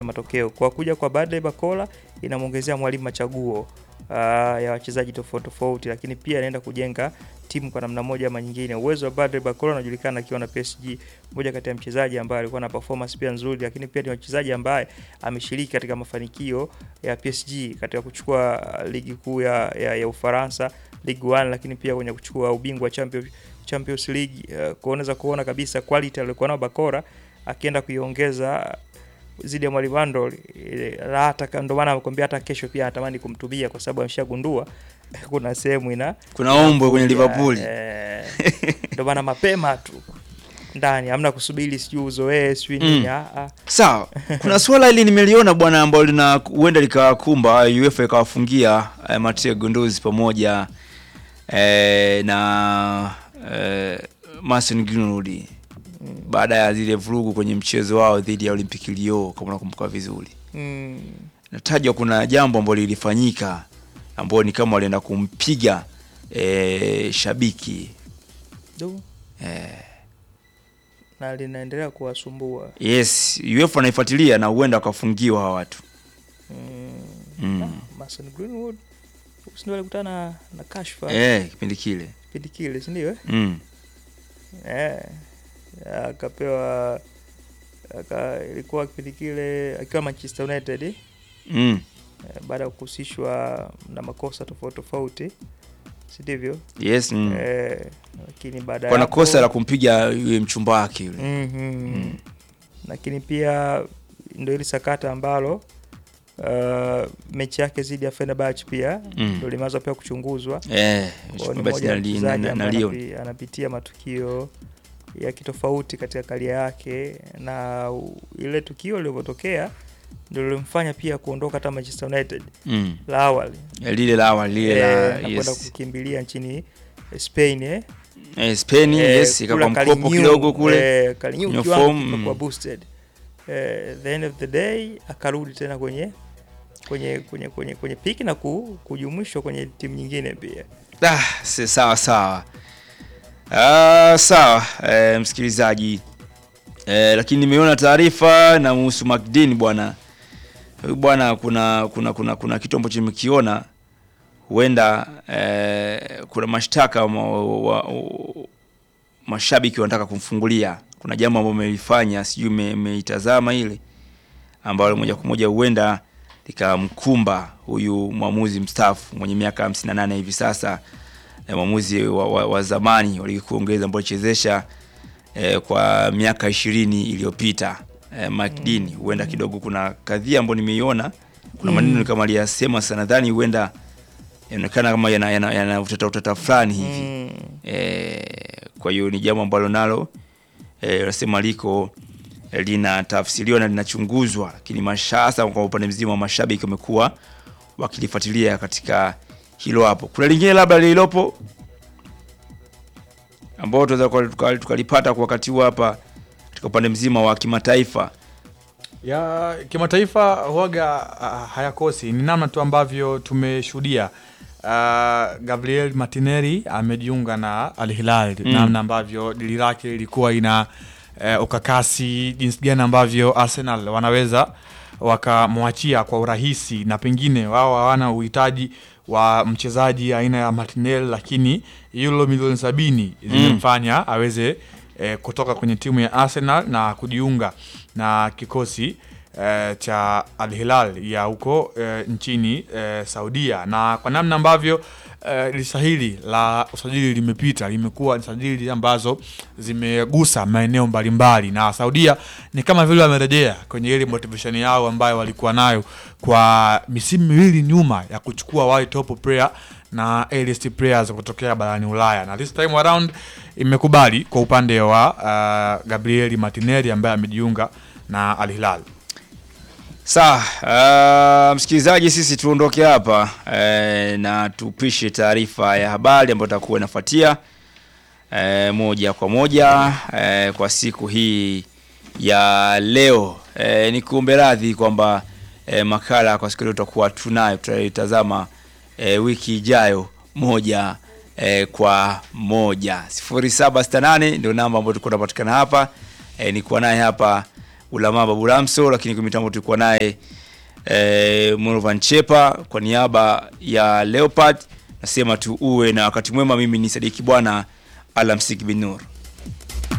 matokeo. Kwa kuja kwa Bradley Bakola inamwongezea mwalimu machaguo uh, ya wachezaji tofauti tofauti, lakini pia anaenda kujenga timu kwa namna moja ama nyingine. Uwezo wa Bradley Bakola unajulikana akiwa na PSG, mmoja kati ya mchezaji ambaye alikuwa na performance pia nzuri, lakini pia ni mchezaji ambaye ameshiriki katika mafanikio ya PSG katika kuchukua uh, ligi kuu ya, ya, ya Ufaransa Ligue 1, lakini pia kwenye kuchukua ubingwa wa Champions, Champions League uh, kuoneza kuona kabisa quality aliyokuwa nayo Bakora akienda kuiongeza zidi ya mwalimu Andol hata ndio maana amekwambia hata kesho pia anatamani kumtumia kwa sababu ameshagundua kuna sehemu ina Kuna ombwe kwenye Liverpool. eh, ndio maana mapema tu ndani hamna kusubiri sijui uzoee sijui Mm. nini ah, ah. Sawa, kuna swala hili nimeliona bwana, ambalo lina huenda likawakumba UEFA ikawafungia eh, Mateo Gunduzi pamoja eh, na eh, Mason Greenwood baada ya zile vurugu kwenye mchezo wao dhidi ya Olympic Lyon, kama unakumbuka vizuri. Mm. Natajwa kuna jambo ambalo lilifanyika ambao ni kama walienda kumpiga eh, shabiki Du. eh, na linaendelea kuwasumbua yes, UEFA anaifuatilia na huenda wakafungiwa hawa watu mm. mm. Mason Greenwood si ndio alikutana na, na kashfa eh, kipindi kile kipindi kile si ndio eh? mm. Eh, akapewa aka, ilikuwa kipindi kile akiwa Manchester United eh, Mm. baada ya kuhusishwa na makosa tofauti tofauti, si ndivyo? Yes, mm. Eh, lakini baada ya Kwa na hapo- kosa la kumpiga yule mchumba wake yule. Mhm. Lakini pia ndio ili sakata ambalo uh, mechi yake dhidi ya Fenerbahce pia Mm. ndio limeanza pia kuchunguzwa. Eh, Kwa hiyo ni basi moja ya na li- mchezaji na- na ambaye Lyon. anapi- anapitia matukio ya kitofauti katika karia yake, na u- ile tukio lilivyotokea ndio lilimfanya pia kuondoka hata Manchester United Mm. la awali Eh, lile la awali lile Eh, la na kwenda yes. kukimbilia nchini Spain eh. Eh, Spain Eh, yes, kule ikakuwa mkopo Kalinyu, kidogo kule. eh, Kalinyu Kwenye kiwango form, kimekuwa mm. boosted eh, the end of the day akarudi tena kwenye kwenye kwenye kwenye kwenye piki na ku, kujumuishwa kwenye timu nyingine pia Ah, si sawa sawa. Ah, sawa eh, msikilizaji eh, lakini nimeona taarifa na muhusu McDean bwana. Huyu bwana kuna kuna kuna kuna kitu ambacho nimekiona huenda eh, kuna mashtaka ma, wa, wa, mashabiki wanataka kumfungulia. Kuna jambo ambalo amelifanya, sijui ume- umeitazama ile ambalo moja kwa moja huenda likamkumba huyu mwamuzi mstaafu mwenye miaka 58 hivi sasa, eh, mwamuzi wa, wa, wa zamani wa ligi kuu Uingereza ambao alichezesha eh, kwa miaka ishirini iliyopita eh, Mike Dean. Huenda kidogo kuna kadhia ambayo nimeiona, kuna maneno Mm. kama aliyasema sana, nadhani huenda yanaonekana kama yana, yana, yana utata utata fulani hivi mm. eh, kwa hiyo ni jambo ambalo nalo eh, nasema liko eh, linatafsiriwa na linachunguzwa, lakini mashasa kwa upande mzima wa mashabiki wamekuwa wakilifuatilia katika hilo hapo. Kuna lingine labda lililopo ambao tunaweza tuka- tuka- tukalipata kwa wakati huu hapa katika upande mzima wa kimataifa. ya kimataifa huaga uh, hayakosi ni namna tu ambavyo tumeshuhudia uh, Gabriel Martinelli amejiunga na Al Hilal Mm. namna ambavyo dili lake lilikuwa ina uh, ukakasi jinsi gani ambavyo Arsenal wanaweza wakamwachia kwa urahisi na pengine wao hawana uhitaji wa mchezaji aina ya Martinelli lakini euro milioni sabini zimemfanya aweze eh, kutoka kwenye timu ya Arsenal na kujiunga na kikosi eh, cha Al Hilal ya huko eh, nchini eh, Saudia, na kwa namna ambavyo eh, lisahili la usajili limepita limekuwa ni sajili ambazo zimegusa maeneo mbalimbali, na Saudia ni kama vile wamerejea kwenye ile motivation yao ambayo walikuwa nayo kwa misimu miwili nyuma ya kuchukua wale top player na A-list players kutokea barani Ulaya, na this time around imekubali kwa upande wa uh, Gabriel Martinelli ambaye amejiunga na Al Hilal. Sawa, uh, msikilizaji, sisi tuondoke hapa eh, na tupishe taarifa ya habari ambayo itakuwa inafuatia eh, moja kwa moja eh, kwa siku hii ya leo. Eh, ni kuombe radhi kwamba eh, makala kwa siku leo tutakuwa tunayo, tutaitazama eh, wiki ijayo moja eh, kwa moja. 0768 ndio namba ambayo tulikuwa tunapatikana hapa eh, nikuwa naye hapa Ulama Babu Ramso, lakini kwa mitambo tulikuwa naye eh, Morovan Chepa. Kwa niaba ya Leopard nasema tu uwe na wakati mwema. Mimi ni Sadiki Bwana, alamsiki binur.